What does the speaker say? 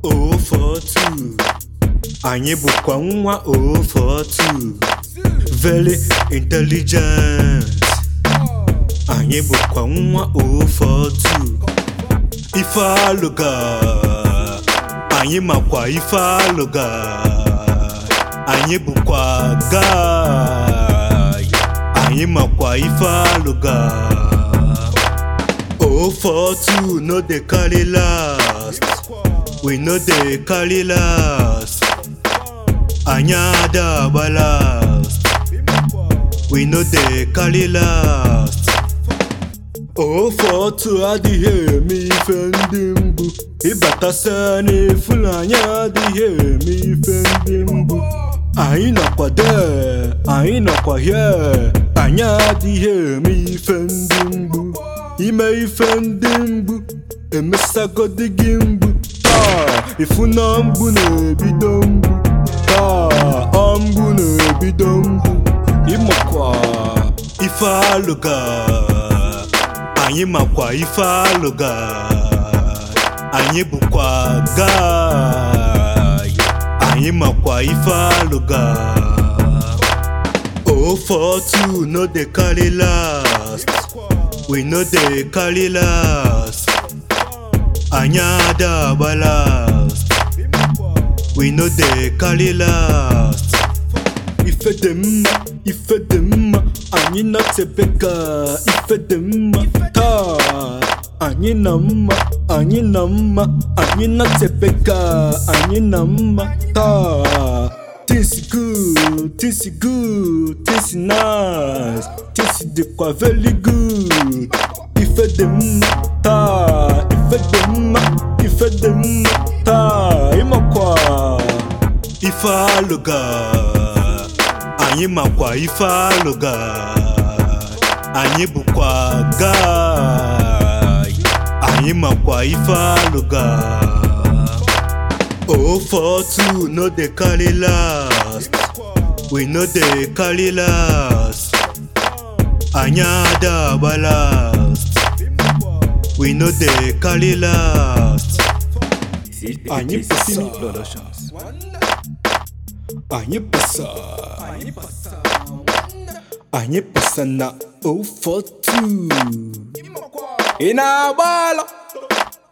042 anyị bụkwa nwa 042 very intelligent anyị bụkwa nwa 042 ife alụga anyị makwa ife alụga anyị bụkwa guy anyị makwa ife alụga 042 no dey carry last we no dey carry last anyị ada agba last we no dey carry last 042 adịghị eme ife ndị mbụ ịbatasa n'efulu anyị adịghị eme ife ndị mbụ anyị nọkwa there anyị nọkwa here anyị adịghị eme ife ndị mbụ ime ife ndị mbụ emesagodi gị mbụ taa ifu na mbụ na-ebido mbụ taa ọ mbụ na-ebido mbụ ịmakwa ife alụga anyị makwa ife alụga anyị bụkwa guy anyị makwa ife alụga 042 no dey carry last we no dey carry last anyị ada agba last we no dey carry last ife dị mma ife dị mma anyị na-atebeka ife dị mma taa anyị na mma anyị na mma anyị na-atebeka anyị na mma taa things good things good things nice things dịkwa very good ife dị mma taa ife dị mma ife dị mma taa ịmakwa ife alụga anyị makwa ife alụga anyị bụkwa guy anyị makwa ife alụga 042 no dey carry last we no dey carry last anyị ada agba last we no dey carry last anyị pesa anyị pesa anyị pesa na 042 ị na-agba ala